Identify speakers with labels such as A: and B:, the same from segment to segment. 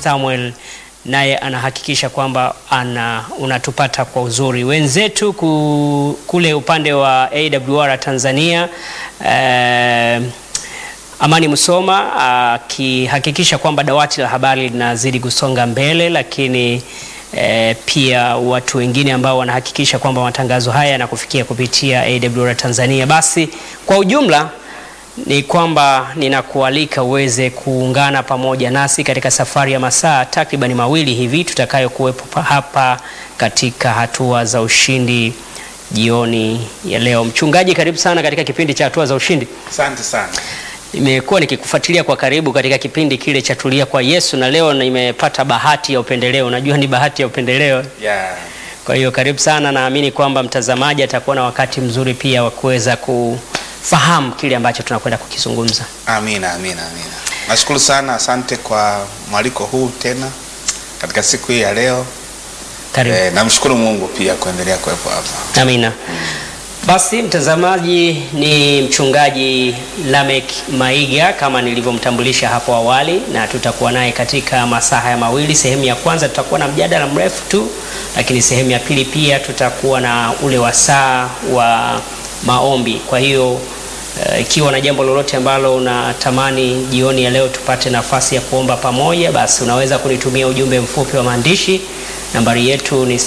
A: Samuel naye anahakikisha kwamba ana unatupata kwa uzuri. Wenzetu ku, kule upande wa AWR Tanzania eh, Amani Musoma akihakikisha kwamba dawati la habari linazidi kusonga mbele, lakini eh, pia watu wengine ambao wanahakikisha kwamba matangazo haya yanakufikia kupitia AWR Tanzania. Basi kwa ujumla ni kwamba ninakualika uweze kuungana pamoja nasi katika safari ya masaa takribani mawili hivi tutakayokuwepo hapa katika hatua za ushindi jioni ya leo. Mchungaji, karibu sana katika kipindi cha hatua za ushindi.
B: Asante sana.
A: Nimekuwa nikikufuatilia kwa karibu katika kipindi kile cha tulia kwa Yesu, na leo nimepata bahati ya upendeleo. Unajua ni bahati ya upendeleo.
B: Yeah.
A: Kwa hiyo karibu sana, naamini kwamba mtazamaji atakuwa na wakati mzuri pia wa kuweza kufahamu kile ambacho tunakwenda kukizungumza.
B: Amina, amina, amina. Nashukuru sana, asante kwa mwaliko huu tena katika siku hii ya leo.
A: Karibu.
B: Eh, namshukuru Mungu pia kuendelea kuwepo hapa.
A: Amina. Basi mtazamaji, ni mchungaji Lamek Maiga kama nilivyomtambulisha hapo awali, na tutakuwa naye katika masaa haya mawili. Sehemu ya kwanza tutakuwa na mjadala mrefu tu, lakini sehemu ya pili pia tutakuwa na ule wasaa wa maombi. Kwa hiyo eh, ikiwa na jambo lolote ambalo unatamani jioni ya leo tupate nafasi ya kuomba pamoja, basi unaweza kunitumia ujumbe mfupi wa maandishi Nambari yetu ni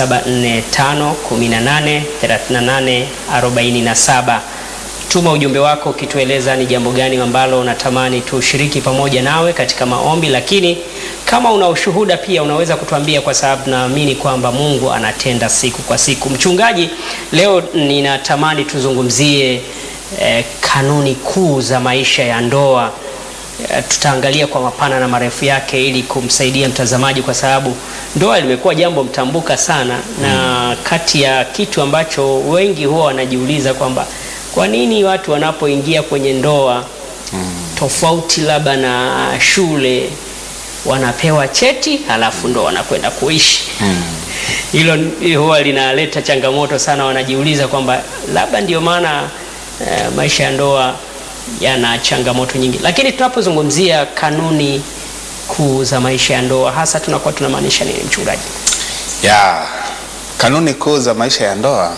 A: 0745183847. Tuma ujumbe wako ukitueleza ni jambo gani ambalo unatamani tushiriki pamoja nawe katika maombi, lakini kama una ushuhuda pia unaweza kutuambia, kwa sababu naamini kwamba Mungu anatenda siku kwa siku. Mchungaji, leo ninatamani tuzungumzie eh, kanuni kuu za maisha ya ndoa. Eh, tutaangalia kwa mapana na marefu yake ili kumsaidia mtazamaji, kwa sababu ndoa limekuwa jambo mtambuka sana na kati ya kitu ambacho wengi huwa wanajiuliza kwamba kwa nini watu wanapoingia kwenye ndoa tofauti labda na shule wanapewa cheti halafu ndo wanakwenda kuishi. Hilo huwa linaleta changamoto sana, wanajiuliza kwamba labda ndio maana eh, maisha ya ndoa yana changamoto nyingi, lakini tunapozungumzia kanuni kuu za maisha ya ndoa hasa tunakuwa tunamaanisha nini, mchungaji?
B: Ya, kanuni kuu za maisha ya ndoa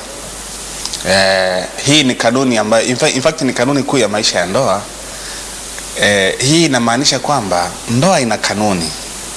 B: eh, hii ni kanuni ambayo in fact, in fact ni kanuni kuu ya maisha ya ndoa eh, hii inamaanisha kwamba ndoa ina kanuni.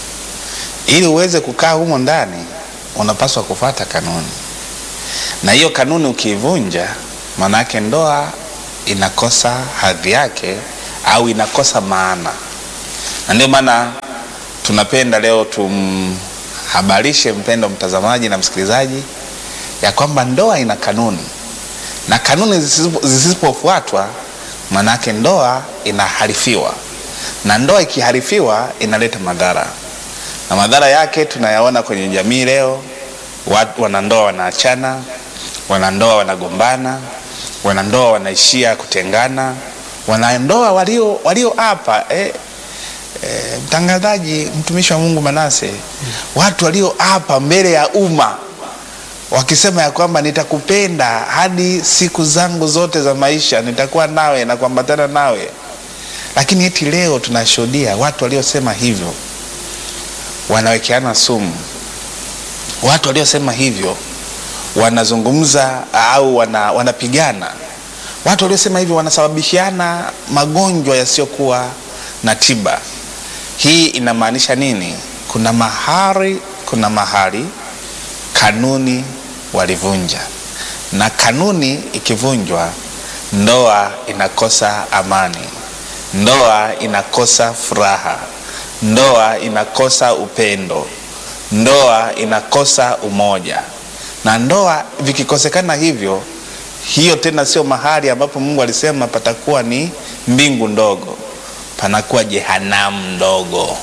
B: Ili uweze kukaa humo ndani unapaswa kufuata kanuni, na hiyo kanuni ukiivunja, maana yake ndoa inakosa hadhi yake au inakosa maana, na ndio maana tunapenda leo tumhabarishe mpendo mtazamaji na msikilizaji ya kwamba ndoa ina kanuni, na kanuni zisipo- zisipofuatwa, maanake ndoa inaharifiwa, na ndoa ikiharifiwa inaleta madhara, na madhara yake tunayaona kwenye jamii leo. Watu wanandoa wanaachana, wanandoa wanagombana, wanandoa wanaishia kutengana, wanandoa walio walio hapa eh, eh, mtangazaji, mtumishi wa Mungu Manase, watu walio hapa mbele ya umma wakisema ya kwamba nitakupenda hadi siku zangu zote za maisha, nitakuwa nawe na kuambatana nawe, lakini eti leo tunashuhudia watu waliosema hivyo wanawekeana sumu. Watu waliosema hivyo wanazungumza au wana, wanapigana. Watu waliosema hivyo wanasababishiana magonjwa yasiyokuwa na tiba. Hii inamaanisha nini? Kuna mahali, kuna mahali kanuni walivunja, na kanuni ikivunjwa, ndoa inakosa amani, ndoa inakosa furaha, ndoa inakosa upendo, ndoa inakosa umoja. Na ndoa vikikosekana hivyo, hiyo tena sio mahali ambapo Mungu alisema patakuwa ni mbingu ndogo, panakuwa jehanamu ndogo.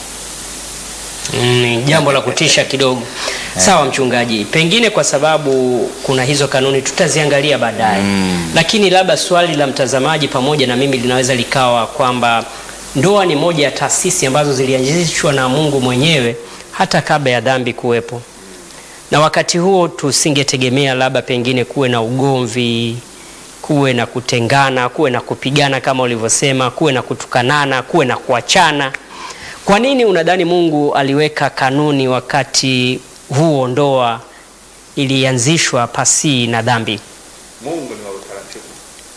A: Ni jambo la kutisha kidogo. Sawa mchungaji, pengine kwa sababu kuna hizo kanuni tutaziangalia baadaye
B: Mm.
A: lakini labda swali la mtazamaji pamoja na mimi linaweza likawa kwamba ndoa ni moja ya taasisi ambazo zilianzishwa na Mungu mwenyewe hata kabla ya dhambi kuwepo, na wakati huo tusingetegemea labda pengine kuwe na ugomvi, kuwe na kutengana, kuwe na kupigana kama ulivyosema, kuwe na kutukanana, kuwe na kuachana. Kwa nini unadhani Mungu aliweka kanuni wakati huo ndoa ilianzishwa pasi na dhambi?
B: Mungu ni wa utaratibu.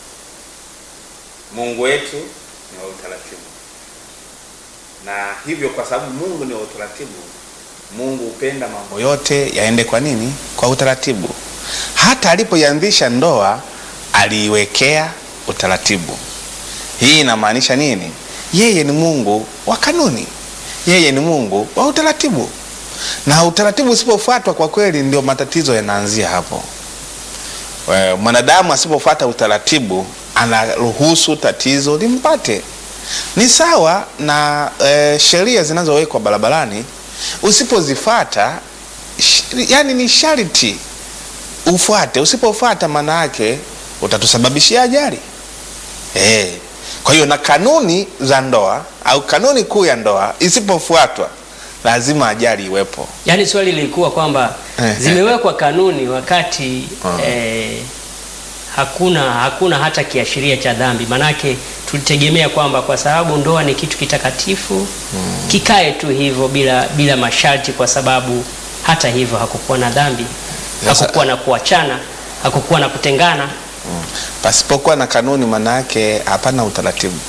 B: Mungu wetu ni wa utaratibu, na hivyo kwa sababu Mungu ni wa utaratibu, Mungu hupenda mambo yote yaende kwa nini? Kwa utaratibu. Hata alipoianzisha ndoa aliiwekea utaratibu. Hii inamaanisha nini? Yeye ni Mungu wa kanuni, yeye ni Mungu wa utaratibu, na utaratibu usipofuatwa, kwa kweli ndio matatizo yanaanzia hapo. We, mwanadamu asipofuata utaratibu anaruhusu tatizo limpate. Ni sawa na e, sheria zinazowekwa barabarani, usipozifuata sh, yani ni sharti ufuate. Usipofuata maana yake utatusababishia ajali e. Kwa hiyo na kanuni za ndoa au kanuni kuu ya ndoa isipofuatwa lazima ajali iwepo.
A: Yaani swali lilikuwa kwamba zimewekwa kanuni wakati eh, hakuna hakuna hata kiashiria cha dhambi. Manake tulitegemea kwamba kwa sababu ndoa ni kitu kitakatifu kikae tu hivyo bila bila masharti, kwa sababu hata hivyo hakukuwa na dhambi,
B: Sasa-
A: hakukuwa na kuachana, hakukuwa na kutengana.
B: Pasipokuwa na kanuni, maana yake hapana utaratibu.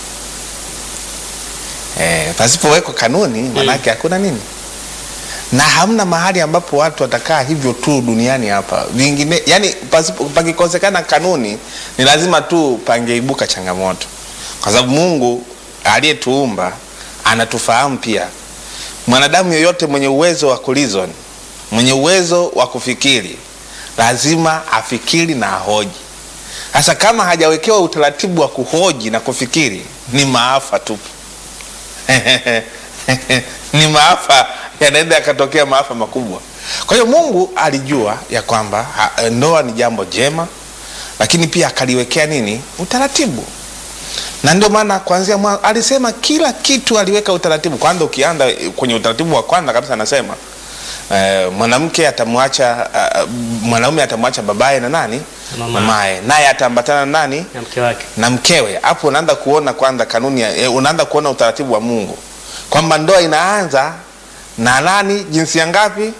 B: E, pasipowekwa kanuni, maana yake hakuna nini, na hamna mahali ambapo watu watakaa hivyo tu duniani hapa. Vingine yani, pasipo pakikosekana kanuni, ni lazima tu pangeibuka changamoto, kwa sababu Mungu aliyetuumba anatufahamu pia. Mwanadamu yoyote mwenye uwezo wa kureason, mwenye uwezo wa kufikiri, lazima afikiri na ahoji. Sasa kama hajawekewa utaratibu wa kuhoji na kufikiri, ni maafa tu ni maafa, yanaweza yakatokea maafa makubwa. Kwa hiyo Mungu alijua ya kwamba ha, ndoa ni jambo jema, lakini pia akaliwekea nini? Utaratibu. Na ndio maana kuanzia mwanzo alisema kila kitu aliweka utaratibu. Kwanza ukianda kwenye utaratibu wa kwanza kabisa anasema eh, mwanamke atamwacha uh, mwanaume atamwacha babaye na nani
A: Na mama.
B: mamaye, naye ataambatana na nani
A: na mke wake.
B: na mkewe. Hapo unaanza kuona kwanza kanuni ya, eh, unaanza kuona utaratibu wa Mungu kwamba ndoa inaanza na nani, jinsia ngapi?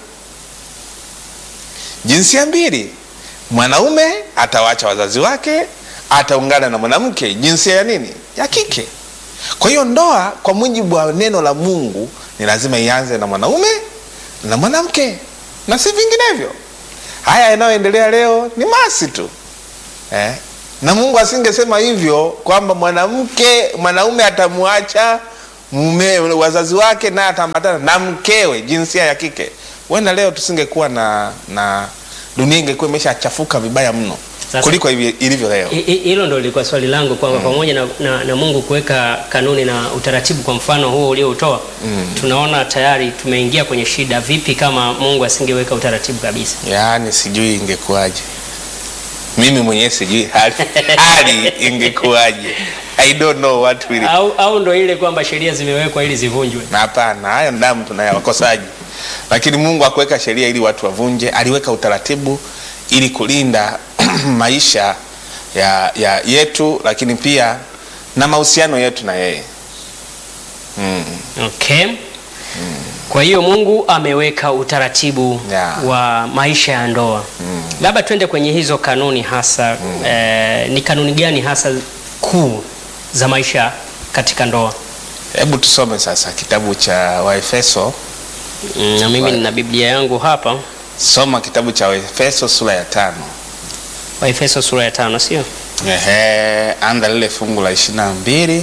B: Jinsia mbili. Mwanaume atawacha wazazi wake, ataungana na mwanamke jinsia ya nini, ya kike. Kwa hiyo ndoa kwa mujibu wa neno la Mungu ni lazima ianze na mwanaume na mwanamke na si vinginevyo. Haya yanayoendelea leo ni masi tu eh? Na Mungu asingesema hivyo kwamba mwanamke mwanaume atamwacha mume wazazi wake naye ataambatana na mkewe jinsia ya kike, wenda leo tusingekuwa na na dunia ingekuwa imeshachafuka vibaya mno
A: Sasa-
B: kuliko hivi- ilivyo leo.
A: I- i- Hilo ndo lilikuwa swali langu kwamba pamoja na, na, na Mungu kuweka kanuni na utaratibu kwa mfano huo ulioutoa tunaona tayari tumeingia kwenye shida. Vipi kama Mungu asingeweka utaratibu kabisa?
B: Yaani sijui ingekuwaje, mimi mwenyewe sijui hali, hali ingekuwaje. I don't know what will
A: Au, au ndo ile kwamba sheria zimewekwa ili zivunjwe?
B: na hapana, hayo ni damu tunayo wakosaji, lakini Mungu hakuweka sheria ili watu wavunje, aliweka utaratibu ili kulinda maisha ya, ya yetu, lakini pia na mahusiano yetu na yeye mm.
A: Okay. Kwa hiyo Mungu ameweka utaratibu
B: Yeah.
A: wa maisha ya ndoa. Labda twende kwenye hizo kanuni hasa eh, ni kanuni gani hasa kuu za maisha katika ndoa?
B: Hebu tusome sasa kitabu cha Waefeso.
A: Mm, na mimi nina Biblia yangu hapa,
B: Soma kitabu cha Waefeso sura ya tano.
A: Waefeso sura ya tano, sio?
B: Ehe, anda lile fungu la ishirini na mbili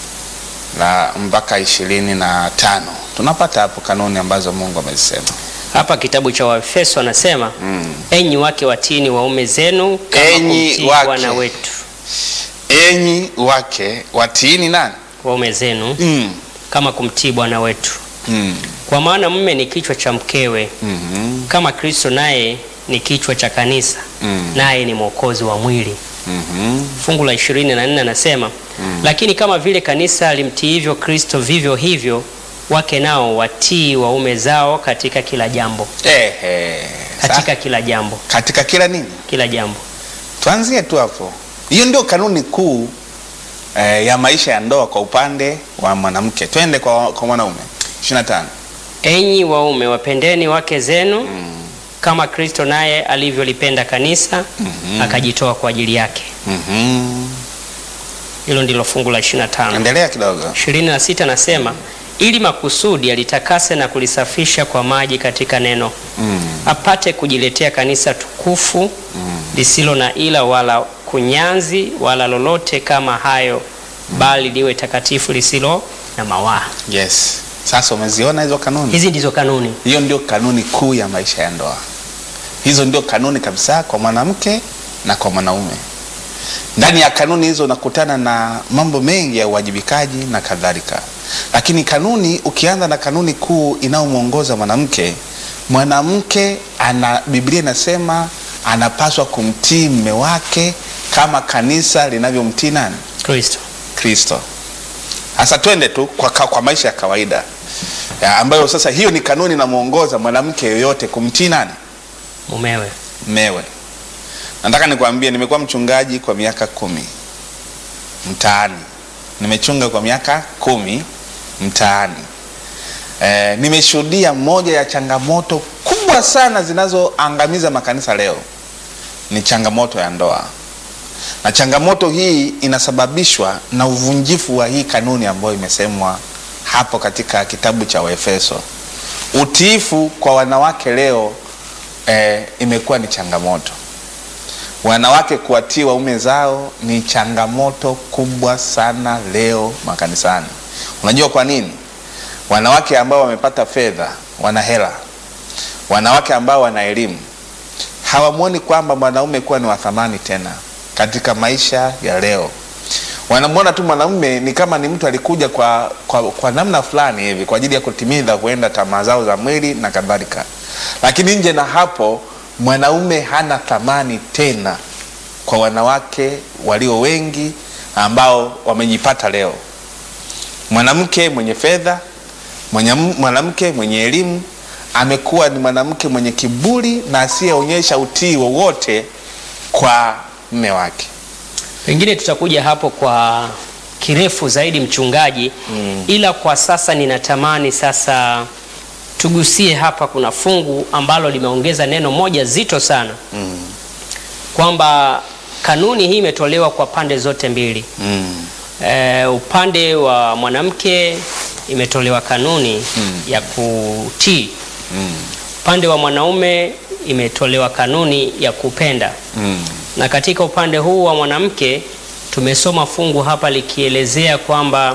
B: na mpaka ishirini na tano tunapata hapo kanuni ambazo Mungu amezisema.
A: Hapa kitabu cha Waefeso anasema
B: Mm.
A: enyi wake watiini waume zenu kama
B: Enyi
A: kumtii
B: wake.
A: Bwana wetu.
B: Enyi wake watiini nani?
A: Waume zenu
B: mm.
A: kama kumtii Bwana wetu,
B: Mm.
A: kwa maana mume ni kichwa cha mkewe
B: Mm.
A: kama Kristo naye ni kichwa cha kanisa
B: Mm.
A: naye ni mwokozi wa mwili.
B: Mm.
A: Fungu la ishirini na nne anasema lakini kama vile kanisa limtiivyo Kristo, vivyo hivyo wake nao watii waume zao katika kila jambo,
B: Ehe.
A: katika
B: Sa-
A: kila jambo,
B: katika kila nini,
A: kila jambo.
B: tuanzie tu hapo. Hiyo ndio kanuni kuu eh, ya maisha ya ndoa kwa upande wa mwanamke. Twende kwa, kwa mwanaume. 25.
A: Enyi waume wapendeni wake zenu kama Kristo naye alivyolipenda kanisa akajitoa kwa ajili yake.
B: Mhm.
A: Hilo ndilo fungu la 25.
B: Endelea kidogo.
A: 26 nasema ili makusudi alitakase na kulisafisha kwa maji katika neno
B: Mm.
A: apate kujiletea kanisa tukufu lisilo na ila wala kunyanzi wala lolote kama hayo, bali liwe takatifu lisilo na mawaa.
B: Yes. Sasa umeziona hizo kanuni?
A: Hizi ndizo kanuni.
B: Hiyo ndio kanuni kuu ya maisha ya ndoa. Hizo ndio kanuni kabisa kwa mwanamke na kwa mwanaume. Ndani ya kanuni hizo unakutana na mambo mengi ya uwajibikaji na kadhalika, lakini kanuni, ukianza na kanuni kuu inayomwongoza mwanamke, mwanamke ana, Biblia inasema anapaswa kumtii mme wake kama kanisa linavyomtii nani?
A: Kristo.
B: Kristo. Sasa twende tu kwa, ka- kwa maisha ya kawaida ya, ambayo sasa hiyo ni kanuni inamwongoza mwanamke yoyote kumtii nani?
A: Mumewe.
B: Mmewe. Nataka nikwambie, nimekuwa mchungaji kwa miaka kumi mtaani, nimechunga kwa miaka kumi mtaani. E, nimeshuhudia moja ya changamoto kubwa sana zinazoangamiza makanisa leo ni changamoto ya ndoa, na changamoto hii inasababishwa na uvunjifu wa hii kanuni ambayo imesemwa hapo katika kitabu cha Waefeso. Utiifu kwa wanawake leo eh, imekuwa ni changamoto. Wanawake kuwatii waume zao ni changamoto kubwa sana leo makanisani. Unajua kwa nini? Wanawake ambao wamepata fedha, wana hela, wanawake ambao wana elimu hawamwoni kwamba mwanaume kuwa ni wa thamani tena katika maisha ya leo. Wanamwona tu mwanaume ni kama ni mtu alikuja kwa, kwa, kwa namna fulani hivi kwa ajili ya kutimiza kuenda tamaa zao za mwili na kadhalika, lakini nje na hapo mwanaume hana thamani tena kwa wanawake walio wengi ambao wamejipata leo. Mwanamke mwenye fedha, mwenye- mwanamke mwenye elimu amekuwa ni mwanamke mwenye kiburi na asiyeonyesha utii wowote kwa mme wake.
A: Pengine tutakuja hapo kwa kirefu zaidi mchungaji, ila kwa sasa ninatamani sasa tugusie hapa. Kuna fungu ambalo limeongeza neno moja zito sana kwamba kanuni hii imetolewa kwa pande zote mbili.
B: Mm.
A: E, upande wa mwanamke imetolewa kanuni ya kutii,
B: Mm.
A: upande wa mwanaume imetolewa kanuni ya kupenda
B: Mm.
A: na katika upande huu wa mwanamke tumesoma fungu hapa likielezea kwamba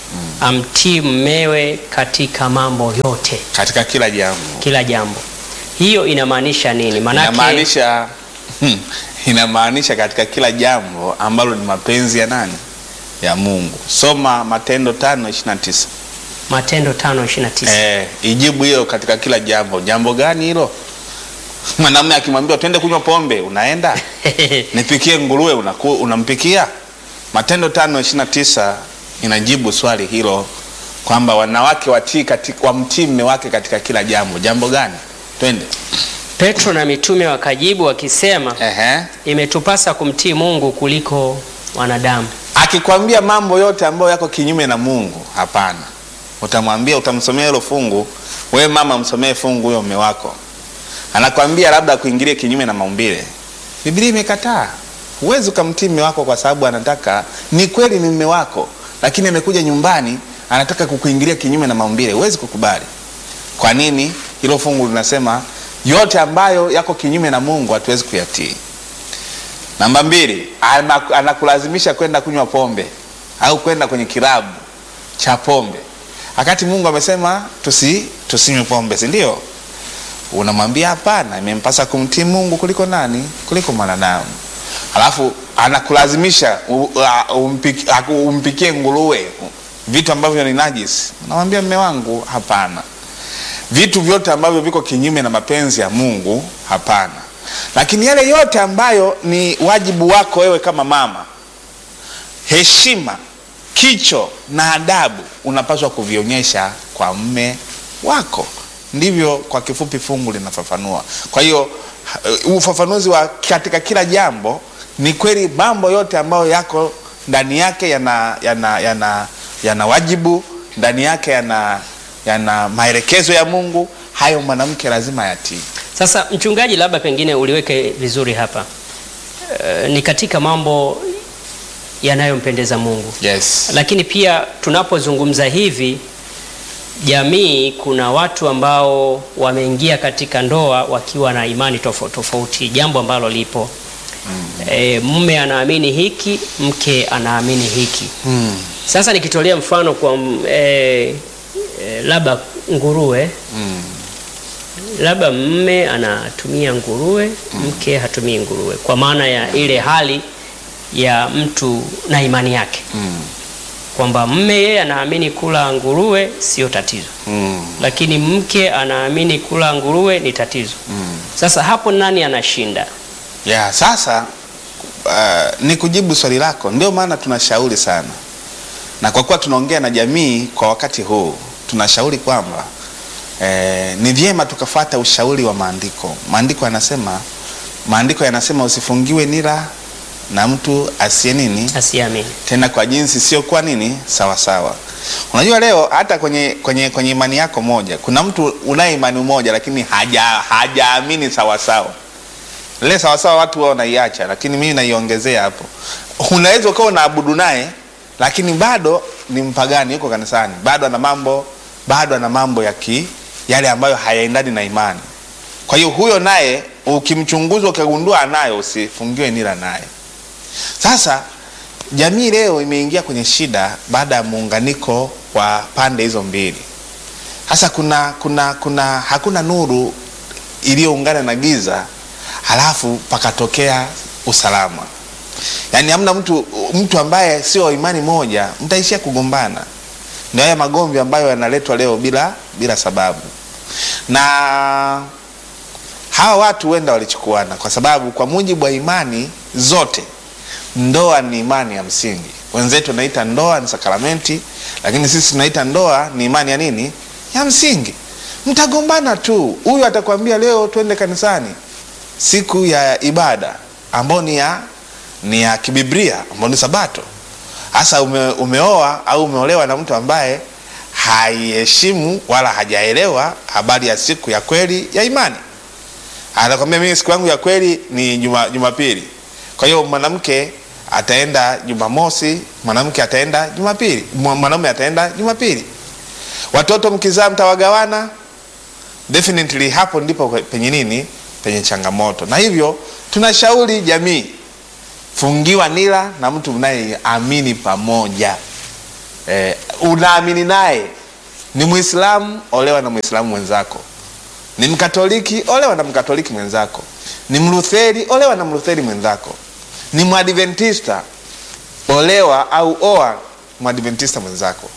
A: amtii mmewe katika mambo yote,
B: Katika kila jambo
A: kila jambo. Hiyo inamaanisha nini? Maanake
B: inamaanisha hmm, inamaanisha katika kila jambo ambalo ni mapenzi ya nani? Ya Mungu. Soma Matendo tano ishirini na tisa.
A: Matendo 5:29.
B: Eh, ijibu hilo katika kila jambo. Jambo gani hilo? Mwanamume akimwambia twende kunywa pombe, unaenda? Nipikie nguruwe, unaku, unampikia? Matendo tano ishirini na tisa inajibu swali hilo kwamba wanawake watii katika, wamtii mme wake katika kila jambo. Jambo gani? Twende.
A: Petro na mitume wakajibu wakisema,
B: Ehe.
A: imetupasa kumtii Mungu kuliko wanadamu.
B: Akikwambia mambo yote ambayo yako kinyume na Mungu, hapana. Utamwambia, utamsomea hilo fungu. Wewe mama, msomee fungu huyo mme wako. Anakwambia labda kuingilia kinyume na maumbile, Biblia imekataa. Huwezi ukamtii mme wako kwa sababu anataka, ni kweli ni mme wako, lakini amekuja nyumbani anataka kukuingilia kinyume na maumbile. Huwezi kukubali. Kwa nini? Hilo fungu linasema yote ambayo yako kinyume na Mungu hatuwezi kuyatii. Namba mbili, ana- anakulazimisha kwenda kunywa pombe au kwenda kwenye kilabu cha pombe, wakati Mungu amesema tusi tusinywe pombe, si ndio? Unamwambia hapana, imempasa kumtii Mungu kuliko nani? Kuliko mwanadamu. Alafu anakulazimisha u- a- umpiki- aku- umpikie nguruwe, vitu ambavyo ni najisi. Unamwambia mme wangu, hapana vitu vyote ambavyo viko kinyume na mapenzi ya Mungu hapana. Lakini yale yote ambayo ni wajibu wako wewe kama mama, heshima, kicho na adabu unapaswa kuvionyesha kwa mme wako. Ndivyo kwa kifupi fungu linafafanua. Kwa hiyo uh, ufafanuzi wa katika kila jambo ni kweli, mambo yote ambayo yako ndani yake yana, yana, yana, yana wajibu ndani yake yana yana maelekezo ya Mungu, hayo mwanamke lazima yatii.
A: Sasa mchungaji, labda pengine uliweke vizuri hapa e, ni katika mambo yanayompendeza Mungu,
B: Yes.
A: lakini pia tunapozungumza hivi jamii, kuna watu ambao wameingia katika ndoa wakiwa na imani tofauti tofauti, jambo ambalo lipo e, mume anaamini hiki, mke anaamini hiki.
B: Mm.
A: Sasa nikitolea mfano kwa mm, e, e, labda nguruwe
B: Mm.
A: labda mme anatumia nguruwe, mke hatumii nguruwe, kwa maana ya ile hali ya mtu na imani yake,
B: Mm.
A: kwamba mme yeye anaamini kula nguruwe sio tatizo,
B: Mm.
A: lakini mke anaamini kula nguruwe ni tatizo.
B: Mm.
A: Sasa hapo nani anashinda?
B: Ya, sasa uh, ni kujibu swali lako, ndio maana tunashauri sana, na kwa kuwa tunaongea na jamii kwa wakati huu, tunashauri kwamba eh, ni vyema tukafata ushauri wa maandiko. Maandiko yanasema maandiko yanasema usifungiwe nira na mtu asiye nini
A: Asiamini.
B: tena kwa jinsi sio kwa nini sawa sawa. Unajua leo hata kwenye, kwenye, kwenye imani yako moja kuna mtu unaye imani moja lakini haja hajaamini sawa sawa. Ile sawa sawa watu wao wanaiacha, lakini mimi naiongezea hapo. Unaweza ukawa unaabudu naye lakini bado ni mpagani, yuko kanisani, bado ana mambo bado ana mambo ya ki yale ambayo hayaendani na imani. Kwa hiyo huyo naye ukimchunguza ukagundua anayo, usifungiwe nira naye. Sasa jamii leo imeingia kwenye shida baada ya muunganiko wa pande hizo mbili. Sasa kuna, kuna, kuna hakuna nuru iliyoungana na giza halafu pakatokea usalama. Yaani hamna mtu mtu ambaye sio wa imani moja, mtaishia kugombana. Ndio haya magomvi ambayo yanaletwa leo bila bila sababu. Na hawa watu huenda walichukuana kwa sababu kwa mujibu wa imani zote ndoa ni imani ya msingi. Wenzetu wanaita ndoa ni sakramenti, lakini sisi tunaita ndoa ni imani ya nini? Ya msingi. Mtagombana tu, huyu atakwambia leo twende kanisani siku ya ibada ambao ni ya ni ya kibiblia ambao ni Sabato. Hasa ume, umeoa au umeolewa na mtu ambaye haiheshimu wala hajaelewa habari ya siku ya kweli ya imani. Anakwambia mimi siku yangu ya kweli ni juma, Jumapili. Kwa hiyo mwanamke ataenda Jumamosi, mwanamke ataenda Jumapili, mwa- mwanaume ataenda Jumapili. Watoto mkizaa mtawagawana. Definitely hapo ndipo penye nini, penye changamoto. Na hivyo tunashauri jamii, fungiwa nira na mtu mnayeamini pamoja. Eh, unaamini naye ni Muislamu, olewa na Muislamu mwenzako ni Mkatoliki, olewa na Mkatoliki mwenzako. Ni Mlutheri, olewa na Mlutheri mwenzako. Ni Mwadventista, olewa au oa Mwadventista mwenzako.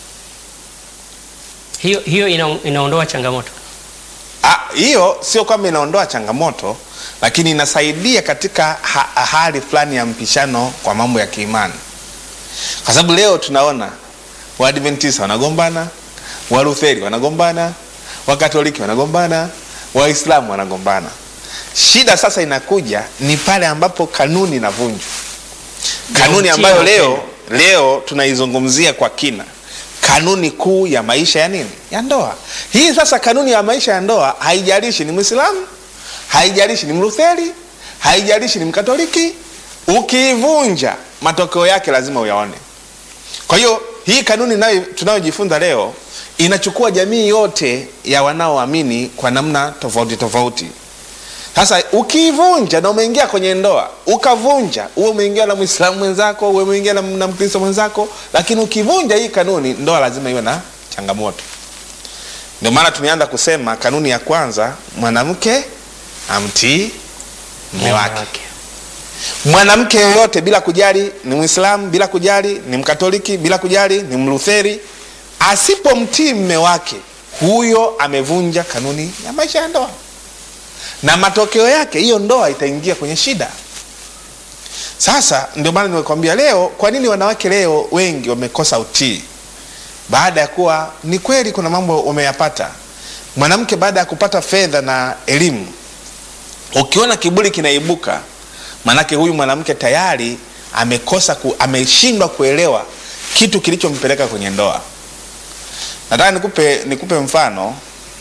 A: Hiyo, hiyo ina, inaondoa changamoto.
B: Ah, Hiyo sio kwamba inaondoa changamoto, lakini inasaidia katika ha hali fulani ya mpishano kwa mambo ya kiimani, kwa sababu leo tunaona Waadventista wanagombana, Walutheri wanagombana, Wakatoliki wanagombana, Waislamu wanagombana. Shida sasa inakuja ni pale ambapo kanuni inavunjwa, kanuni
A: Ya
B: ambayo
A: utii na
B: leo leo tunaizungumzia kwa kina, kanuni kuu ya maisha ya nini, ya ndoa. Hii sasa kanuni ya maisha ya ndoa, haijalishi ni Mwislamu, haijalishi ni Mlutheri, haijalishi ni Mkatoliki, ukiivunja matokeo yake lazima uyaone. Kwa hiyo hii kanuni nayo tunayojifunza leo inachukua jamii yote ya wanaoamini kwa namna tofauti tofauti. Sasa ukiivunja na umeingia kwenye ndoa ukavunja, uwe umeingia na Mwislamu mwenzako, uwe umeingia na, na Mkristo mwenzako, lakini ukivunja hii kanuni, ndoa lazima iwe na changamoto. Ndio maana tumeanza kusema kanuni ya kwanza, mwanamke amtii mume wake. Mwanamke yoyote bila kujali ni Mwislamu, bila kujali ni Mkatoliki, bila kujali ni Mlutheri, asipomtii mume wake, huyo amevunja kanuni ya maisha ya ndoa, na matokeo yake hiyo ndoa itaingia kwenye shida. Sasa ndio maana nimekwambia leo, kwa nini wanawake leo wengi wamekosa utii, baada ya kuwa ni kweli kuna mambo wameyapata. Mwanamke baada ya kupata fedha na elimu, ukiona kiburi kinaibuka Manake huyu mwanamke tayari amekosa ku, ameshindwa kuelewa kitu kilichompeleka kwenye ndoa. nataka nikupe nikupe mfano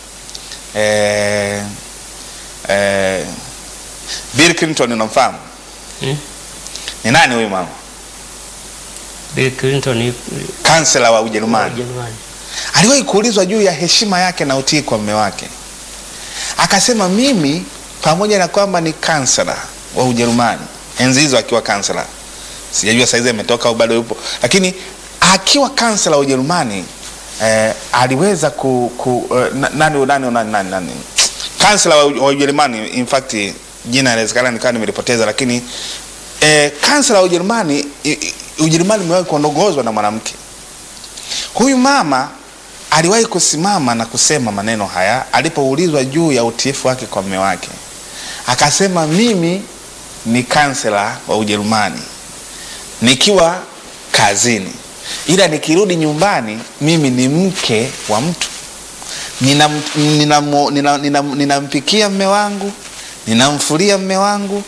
B: eh, eh, Bill Clinton unamfahamu?
A: Hmm?
B: Ni nani huyu mama?
A: Bill Clinton yu-
B: Kansela wa Ujerumani.
A: Ujerumani.
B: Aliwahi kuulizwa juu ya heshima yake na utii kwa mume wake, akasema mimi pamoja na kwamba ni kansela wa Ujerumani, enzi hizo akiwa kansela, sijajua saizi ametoka au bado yupo, lakini akiwa kansela wa Ujerumani eh, aliweza ku, ku eh, na- nani nani nani nani, nani. kansela wa, wa Ujerumani in fact jina inawezekana nikawa nimelipoteza, lakini eh, kansela wa Ujerumani i- i- Ujerumani imewahi kuongozwa na mwanamke. Huyu mama aliwahi kusimama na kusema maneno haya alipoulizwa juu ya utiifu wake kwa mume wake, akasema mimi ni kansela wa Ujerumani nikiwa kazini, ila nikirudi nyumbani mimi ni mke wa mtu, ninampikia nina, nina, nina, nina, ninampikia mme wangu, ninamfulia mme wangu,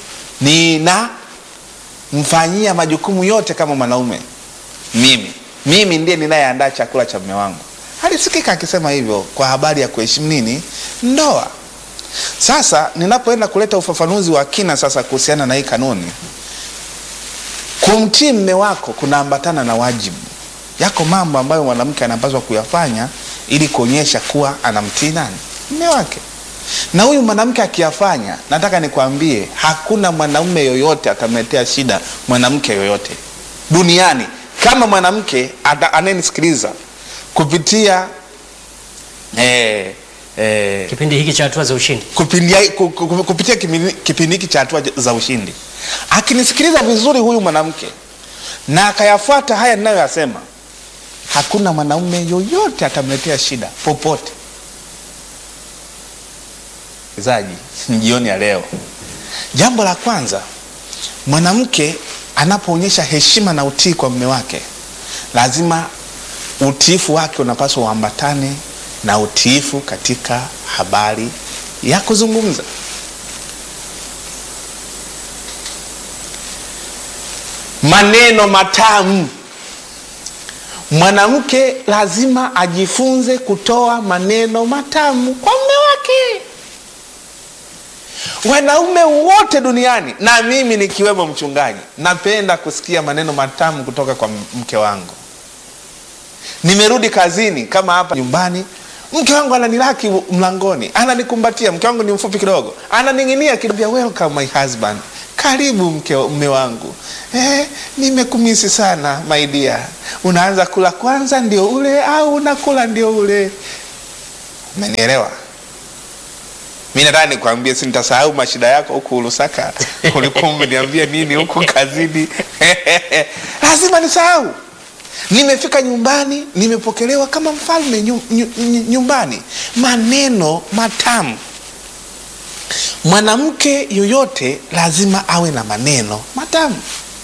B: ninamfanyia majukumu yote kama mwanaume mimi mimi ndiye ninayeandaa chakula cha mume wangu. Alisikika akisema hivyo kwa habari ya kuheshimu nini ndoa. Sasa ninapoenda kuleta ufafanuzi wa kina sasa kuhusiana na hii kanuni, kumtii mme wako kunaambatana na wajibu. Yako mambo ambayo mwanamke anapaswa kuyafanya ili kuonyesha kuwa anamtii nani mme wake, na huyu mwanamke akiyafanya, nataka nikwambie, hakuna mwanaume yoyote atamletea shida mwanamke yoyote duniani kama mwanamke ata- anayenisikiliza kupitia eh, eh,
A: Kipindi hiki cha hatua za ushindi.
B: kupitia, ku- ku- kupitia kipindi- kipindi hiki cha hatua za ushindi, akinisikiliza vizuri huyu mwanamke na akayafuata haya ninayoyasema, hakuna mwanaume yoyote atamletea shida popote. Zaji jioni ya leo, jambo la kwanza, mwanamke anapoonyesha heshima na utii kwa mume wake, lazima utiifu wake unapaswa uambatane na utiifu katika habari ya kuzungumza. Maneno matamu. Mwanamke lazima ajifunze kutoa maneno matamu kwa mume wake. Wanaume wote duniani na mimi nikiwemo mchungaji, napenda kusikia maneno matamu kutoka kwa mke wangu. Nimerudi kazini kama hapa nyumbani, mke wangu ananilaki mlangoni, ananikumbatia. Mke wangu ni mfupi kidogo, ananing'inia kidogo, welcome my husband, karibu mke mme wangu. Eh, nimekumisi sana my dear. Unaanza kula kwanza ndio ule au unakula ndio ule? Umenielewa? Mi nataka nikwambie, si nitasahau mashida yako huku Lusaka. Ulikuwa umeniambia nini huku kazini? lazima nisahau. Nimefika nyumbani, nimepokelewa kama mfalme nyu, nyu, nyu, nyumbani. Maneno matamu. Mwanamke yoyote lazima awe na maneno matamu.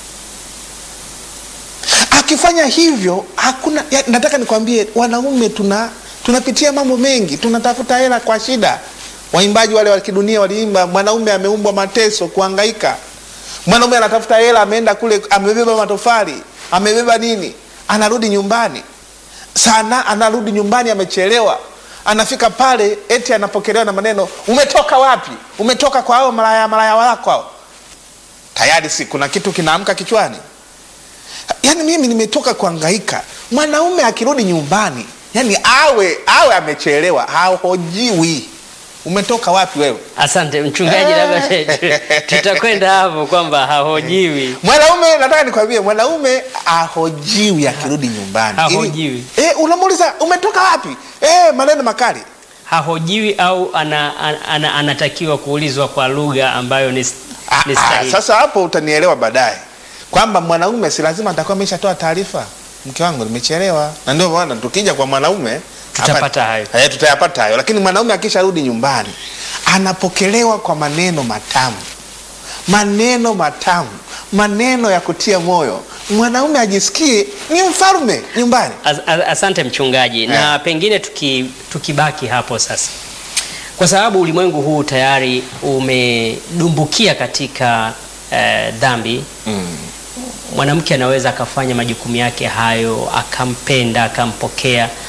B: Akifanya hivyo hakuna ya, nataka nikwambie, wanaume tuna tunapitia mambo mengi, tunatafuta hela kwa shida. Waimbaji wale wa kidunia waliimba, mwanaume ameumbwa mateso, kuhangaika. Mwanaume anatafuta hela, ameenda kule, amebeba matofali, amebeba nini, anarudi nyumbani sana, anarudi nyumbani amechelewa, anafika pale eti anapokelewa na maneno, umetoka wapi? Umetoka kwa hao malaya malaya wako hao. Tayari si kuna kitu kinaamka kichwani. Yaani mimi nimetoka kuhangaika. Mwanaume akirudi nyumbani, yani awe awe amechelewa, hahojiwi umetoka wapi wewe?
A: Asante mchungaji, labda tutakwenda hapo kwamba hahojiwi.
B: Mwanaume nataka nikwambie, mwanaume ahojiwi akirudi nyumbani.
A: Hahojiwi.
B: Ili- Eh, unamuuliza umetoka wapi? Eh, maneno makali.
A: Hahojiwi au ana, ana, ana, anatakiwa kuulizwa kwa lugha ambayo ni,
B: Ah,
A: ni
B: ah,
A: stahili.
B: sasa hapo utanielewa baadaye kwamba mwanaume si lazima atakuwa ameshatoa taarifa, mke wangu nimechelewa, na ndio maana tukija kwa mwanaume
A: Tutapata
B: hapa-
A: hayo.
B: eh, tutayapata hayo, lakini mwanaume akisharudi nyumbani anapokelewa kwa maneno matamu, maneno matamu, maneno ya kutia moyo, mwanaume ajisikie ni mfalme nyumbani.
A: As, as, asante mchungaji, na
B: Yeah.
A: pengine tuki, tukibaki hapo sasa, kwa sababu ulimwengu huu tayari umedumbukia katika eh, dhambi mwanamke anaweza akafanya majukumu yake hayo akampenda akampokea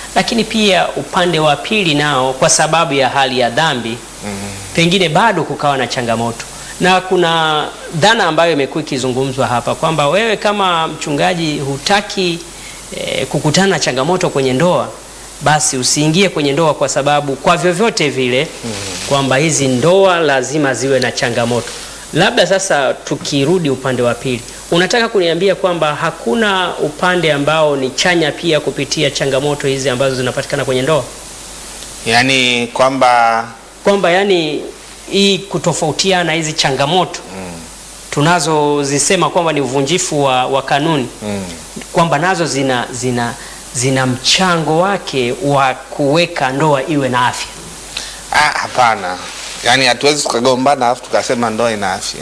A: lakini pia upande wa pili nao kwa sababu ya hali ya dhambi pengine bado kukawa na changamoto, na kuna dhana ambayo imekuwa ikizungumzwa hapa kwamba wewe kama mchungaji hutaki eh, kukutana na changamoto kwenye ndoa, basi usiingie kwenye ndoa, kwa sababu kwa vyovyote vile kwamba hizi ndoa lazima ziwe na changamoto. Labda sasa tukirudi upande wa pili, unataka kuniambia kwamba hakuna upande ambao ni chanya pia kupitia changamoto hizi ambazo zinapatikana kwenye ndoa,
B: Yaani kwamba
A: kwamba yani hii kutofautiana hizi changamoto tunazozisema kwamba ni uvunjifu wa, wa kanuni
B: mm,
A: kwamba nazo zina, zina, zina mchango wake wa kuweka ndoa iwe na afya.
B: ah, hapana, yaani hatuwezi tukagombana alafu tukasema ndoa ina afya,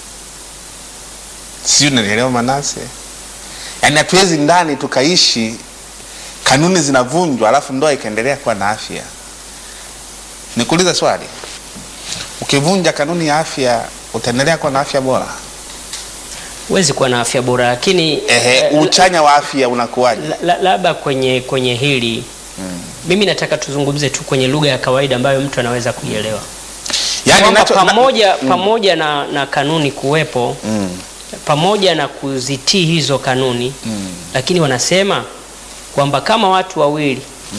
B: sijui unanielewa Manase? Yaani hatuwezi ndani tukaishi kanuni zinavunjwa alafu ndoa ikaendelea kuwa na afya. Nikuulize swali, ukivunja kanuni ya afya utaendelea kuwa na afya bora?
A: Huwezi kuwa na afya bora, lakini
B: Ehe,
A: eh,
B: uchanya wa afya unakuwaje?
A: la- la- labda kwenye kwenye hili mimi nataka tuzungumze tu kwenye lugha ya kawaida ambayo mtu anaweza kuielewa
B: Yaani
A: kwamba
B: nacho- na-
A: pamoja, pamoja na, na kanuni kuwepo
B: Mm,
A: pamoja na kuzitii hizo kanuni
B: mm,
A: lakini wanasema kwamba kama watu wawili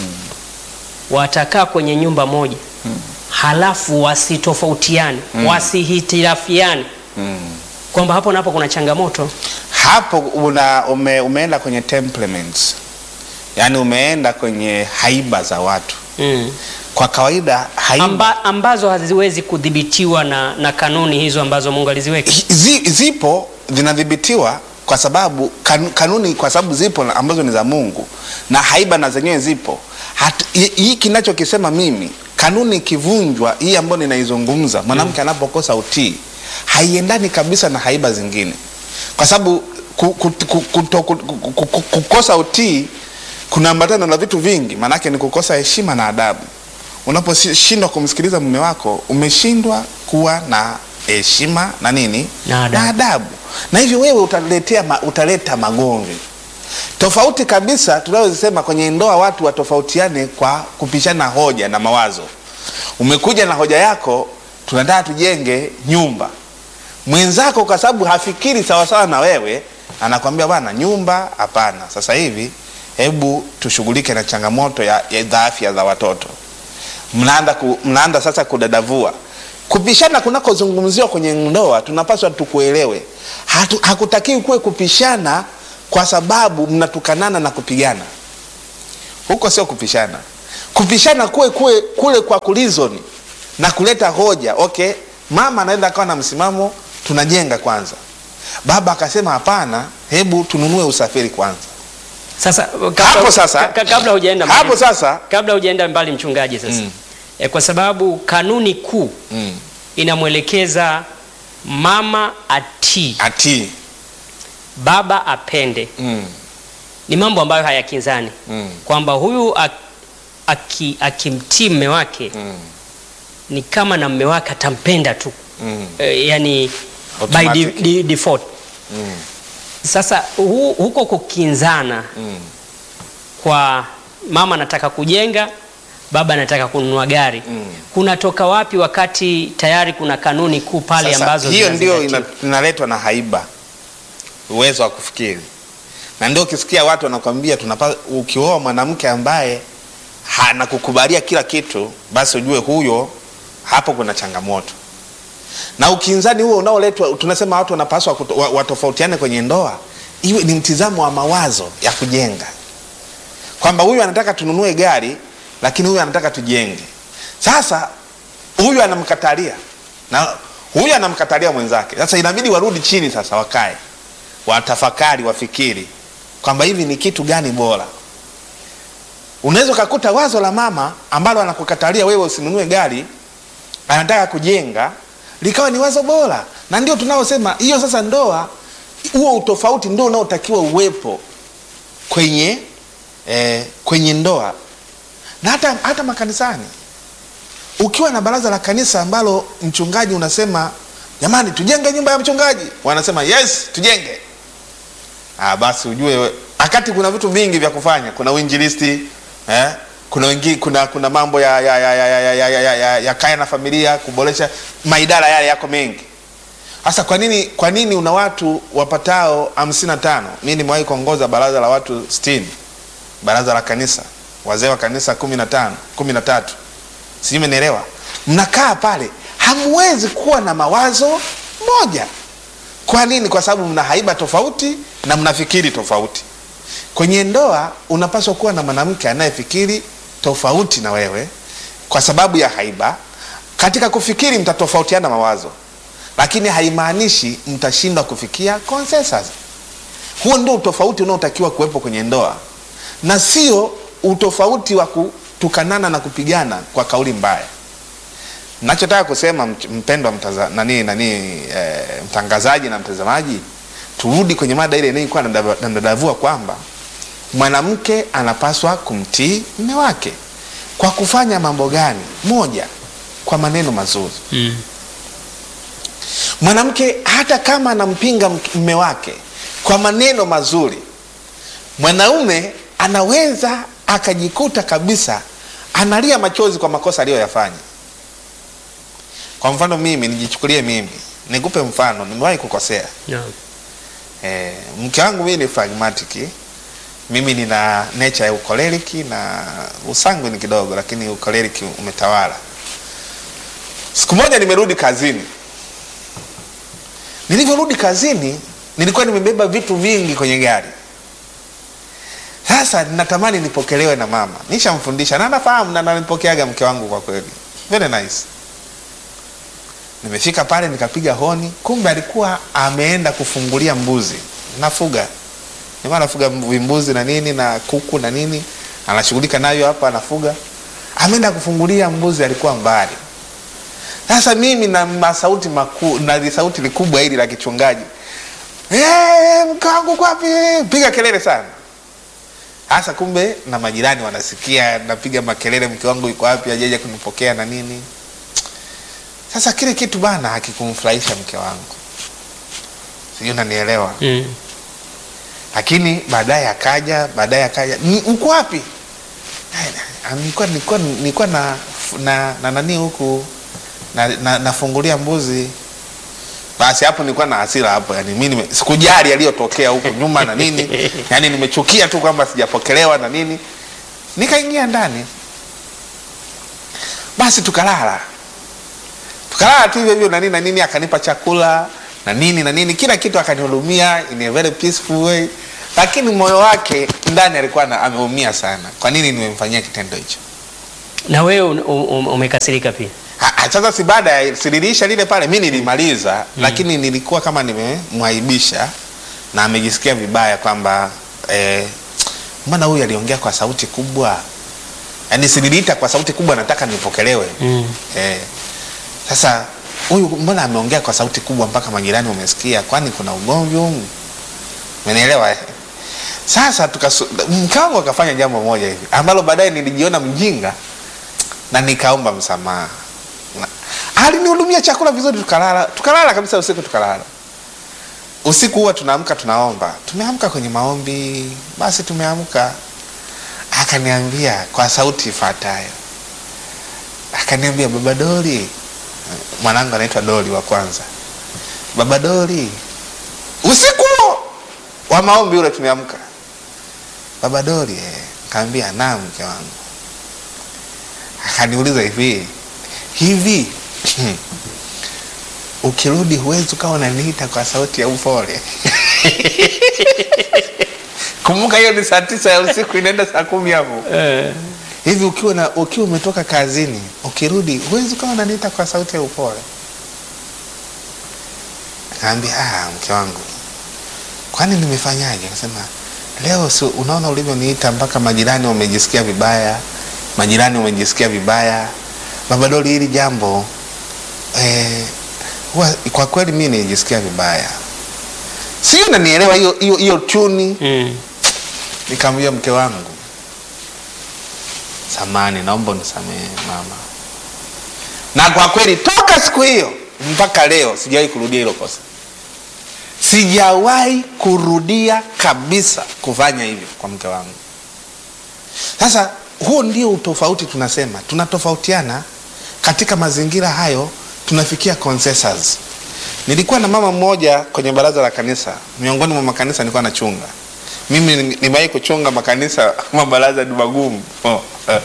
A: watakaa kwenye nyumba moja halafu wasitofautiane wasihitilafiane
B: mm.
A: kwamba hapo napo kuna changamoto
B: hapo una, ume, umeenda kwenye temperaments, yaani umeenda kwenye haiba za watu.
A: mm.
B: Kwa kawaida haiba
A: Amba, ambazo haziwezi kudhibitiwa na, na kanuni hizo ambazo Mungu aliziweka.
B: zi, zipo zinadhibitiwa kwa sababu kan, kanuni kwa sababu zipo na- ambazo ni za Mungu na haiba na zenyewe zipo. Hat- hi- Hii kinachokisema mimi, kanuni ikivunjwa, hii ambayo ninaizungumza, mwanamke anapokosa utii haiendani kabisa na haiba zingine, kwa sababu ku, ku, ku, kuto- ku, ku, ku, ku, kukosa utii kunaambatana na vitu vingi, maanake ni kukosa heshima na adabu. Unaposhindwa kumsikiliza mume wako, umeshindwa kuwa na heshima na nini
A: Na adabu.
B: na adabu, na hivyo wewe utaletea ma, utaleta magomvi tofauti kabisa. Tunayosema kwenye ndoa, watu watofautiane kwa kupishana hoja na mawazo. Umekuja na hoja yako, tunataka tujenge nyumba, mwenzako kwa sababu hafikiri sawasawa na wewe, anakwambia bwana, nyumba hapana, sasa hivi hebu tushughulike na changamoto ya, ya za afya za watoto mnaanza ku, mnaanza sasa kudadavua kupishana kunakozungumziwa kwenye ndoa tunapaswa tukuelewe Hatu, hakutakiwi kuwe kupishana kwa sababu mnatukanana na kupigana huko sio kupishana kupishana kuwe, kuwe kule kwa kulizoni na kuleta hoja okay mama anaweza akawa na msimamo tunajenga kwanza baba akasema hapana hebu tununue usafiri kwanza
A: Sasa kabla,
B: Hapo sasa-
A: ka- ka- kabla hujaenda mbali,
B: hapo sasa
A: kabla hujaenda mbali mchungaji sasa
B: Mm.
A: e, kwa sababu kanuni kuu
B: mm,
A: inamwelekeza mama atii,
B: atii
A: baba apende.
B: mm,
A: Ni mambo ambayo hayakinzani
B: mm,
A: kwamba huyu ak- aki- akimtii mme wake
B: mm,
A: ni kama na mme wake atampenda tu
B: mm,
A: e, yani by
B: Automatic.
A: de, de, default.
B: mm,
A: Sasa hu, huko kukinzana
B: mm.
A: kwa mama anataka kujenga, baba anataka kununua gari
B: Mm.
A: kunatoka wapi wakati tayari kuna kanuni kuu pale
B: Sasa,
A: ambazo
B: hiyo ndio
A: zinazingatiwa?
B: ina- inaletwa na haiba, uwezo wa kufikiri, na ndio ukisikia watu wanakwambia tunapa, ukioa mwanamke ambaye anakukubalia kila kitu, basi ujue huyo hapo kuna changamoto. Na ukinzani huo unaoletwa, tunasema watu wanapaswa kuto- wa- watofautiane kwenye ndoa, iwe ni mtizamo wa mawazo ya kujenga, kwamba huyu anataka tununue gari, lakini huyu anataka tujenge. Sasa huyu anamkatalia na huyu anamkatalia mwenzake. Sasa inabidi warudi chini, sasa wakae, watafakari, wafikiri kwamba hivi ni kitu gani bora. Unaweza ukakuta wazo la mama ambalo anakukatalia wewe usinunue gari, anataka kujenga, likawa ni wazo bora, na ndio tunaosema hiyo. Sasa ndoa, huo utofauti ndio unaotakiwa uwepo kwenye eh, kwenye ndoa na hata, hata makanisani ukiwa na baraza la kanisa ambalo mchungaji unasema jamani tujenge nyumba ya mchungaji wanasema yes tujenge ah, basi ujue we- wakati kuna vitu vingi vya kufanya kuna uinjilisti eh? kuna wengine kuna kuna mambo ya ya ya ya, ya, ya, ya, ya, ya, ya kaya na familia kuboresha maidara yale yako mengi sasa kwa nini kwa nini una watu wapatao hamsini na tano mi nimewahi kuongoza baraza la watu sitini baraza la kanisa wazee wa kanisa kumi na tano kumi na tatu sijui umenielewa mnakaa pale hamwezi kuwa na mawazo moja kwa nini kwa sababu mna haiba tofauti na mnafikiri tofauti kwenye ndoa unapaswa kuwa na mwanamke anayefikiri tofauti na wewe kwa sababu ya haiba katika kufikiri mtatofautiana mawazo lakini haimaanishi mtashindwa kufikia consensus huo ndio utofauti unaotakiwa kuwepo kwenye ndoa na sio utofauti wa kutukanana na kupigana kwa kauli mbaya nachotaka kusema mt- mpendwa mtaza, nani, nani, e, mtangazaji na mtazamaji turudi kwenye mada ile inayokuwa nadadavua kwamba mwanamke anapaswa kumtii mme wake kwa kufanya mambo gani moja kwa maneno mazuri
A: Mm.
B: mwanamke hata kama anampinga mk- mme wake kwa maneno mazuri mwanaume anaweza akajikuta kabisa analia machozi kwa makosa aliyoyafanya kwa mfano mimi nijichukulie mimi nikupe mfano nimewahi kukosea
A: Naam.
B: e, mke wangu mimi ni pragmatic mimi nina nature ya ukoleriki na usangu ni kidogo lakini ukoleriki umetawala siku moja nimerudi kazini nilivyorudi kazini nilikuwa nimebeba vitu vingi kwenye gari sasa natamani nipokelewe na mama nishamfundisha na nafahamu na nanipokeaga mke wangu kwa kweli very nice nimefika pale nikapiga honi kumbe alikuwa ameenda kufungulia mbuzi nafuga nilikuwa nafuga vimbuzi na nini na kuku na nini anashughulika nayo hapa anafuga ameenda kufungulia mbuzi alikuwa mbali sasa mimi na masauti makuu na sauti likubwa hili la kichungaji hey, mke wangu kwapi piga kelele sana hasa kumbe na majirani wanasikia napiga makelele mke wangu yuko wapi ajeja kunipokea na nini sasa kile kitu bana hakikumfurahisha mke wangu sijui unanielewa
A: Mm.
B: lakini baadaye akaja baadaye akaja "Ni- uko wapi "Ai, na- nilikuwa nilikuwa nilikuwa na na, na nani huku na, na, nafungulia mbuzi basi hapo nilikuwa na hasira hapo yani mimi nime- sikujali yaliyotokea huko nyuma na nini yani nimechukia tu kwamba sijapokelewa na nini nikaingia ndani basi tukalala tukalala tu hivyo hivyo na nini na nini akanipa chakula na nini na nini kila kitu akanihudumia in a very peaceful way lakini moyo wake ndani alikuwa na- ameumia sana kwa nini nimemfanyia kitendo hicho
A: na wewe un- um- umekasirika pia
B: Ha- ha, sasa si baada ya sililisha lile pale mi nilimaliza mm. lakini nilikuwa kama nimemwaibisha na amejisikia vibaya kwamba eh, mbona huyu aliongea kwa sauti kubwa yaani sililiita kwa sauti kubwa nataka nipokelewe
A: mm.
B: eh, sasa huyu mbona ameongea kwa sauti kubwa mpaka majirani wamesikia kwani kuna ugomvi humu umenielewa eh? sasa tukasu- mke wangu akafanya jambo moja hivi ambalo baadaye nilijiona mjinga na nikaomba msamaha Na- alinihudumia chakula vizuri tukalala tukalala kabisa usiku tukalala usiku huwa tunaamka tunaomba tumeamka kwenye maombi basi tumeamka akaniambia kwa sauti ifuatayo akaniambia baba doli mwanangu anaitwa doli wa kwanza baba doli usiku huo wa maombi ule tumeamka baba doli eh. kaambia naam mke wangu akaniuliza hivi hivi ukirudi huwezi ukawa unaniita kwa sauti ya upole kumbuka hiyo ni saa tisa ya usiku inaenda saa kumi hapo
A: eh.
B: hivi ukiwa na ukiwa umetoka kazini ukirudi huwezi ukawa unaniita kwa sauti ya upole akaambia ah, mke wangu kwani nimefanyaje akasema leo si unaona ulivyoniita mpaka majirani wamejisikia vibaya majirani wamejisikia vibaya baba doli hili jambo eh, huwa kwa kweli mi nilijisikia vibaya sio nanielewa hiyo hiyo hiyo chuni
A: mm.
B: nikamwambia mke wangu samani naomba unisamehe mama na kwa kweli toka siku hiyo mpaka leo sijawahi kurudia hilo kosa sijawahi kurudia kabisa kufanya hivyo kwa mke wangu sasa huo ndio utofauti tunasema tunatofautiana katika mazingira hayo tunafikia consensus nilikuwa na mama mmoja kwenye baraza la kanisa miongoni mwa makanisa nilikuwa nachunga mimi ni- nimewahi kuchunga makanisa mabaraza ni magumu oh.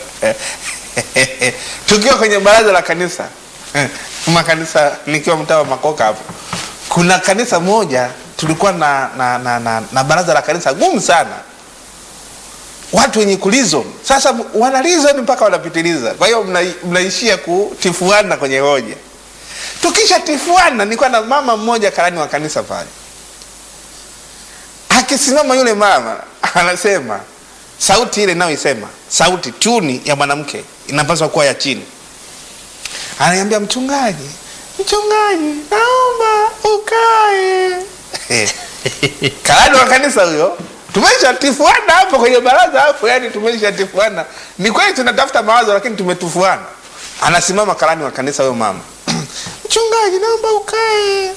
B: tukiwa kwenye baraza la kanisa eh, makanisa nikiwa mtaa wa makoka hapo kuna kanisa moja tulikuwa na, na, na, na, na baraza la kanisa gumu sana watu wenye kulizo sasa wanalizo ni mpaka wanapitiliza kwa hiyo mna, mnaishia kutifuana kwenye hoja tukisha tifuana nilikuwa na mama mmoja karani wa kanisa pale akisimama yule mama anasema sauti ile inayoisema sauti tuni ya mwanamke inapaswa kuwa ya chini ananiambia mchungaji mchungaji naomba ukae karani wa kanisa huyo tumeshatifuana hapo kwenye baraza hapo yani tumeshatifuana ni kweli tunatafuta mawazo lakini tumetufuana anasimama karani wa kanisa huyo mama mchungaji naomba ukae